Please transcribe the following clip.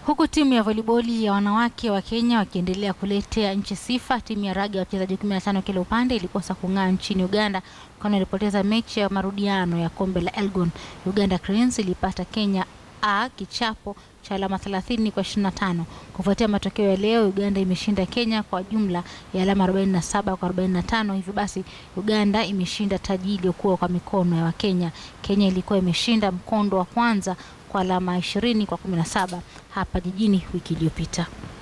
Huku timu ya voliboli ya wanawake wa Kenya wakiendelea kuletea nchi sifa, timu ya raga ya wachezaji 15 kila upande ilikosa kung'aa nchini Uganda kwani ilipoteza mechi ya marudiano ya kombe la Elgon. Uganda Cranes ilipata Kenya A kichapo cha alama 30 kwa 25. Kufuatia matokeo ya leo, Uganda imeshinda Kenya kwa jumla ya alama 47 kwa 45. Hivyo basi Uganda imeshinda taji iliyokuwa kwa mikono ya Wakenya. Kenya ilikuwa imeshinda mkondo wa kwanza kwa alama 20 kwa 17 hapa jijini wiki iliyopita.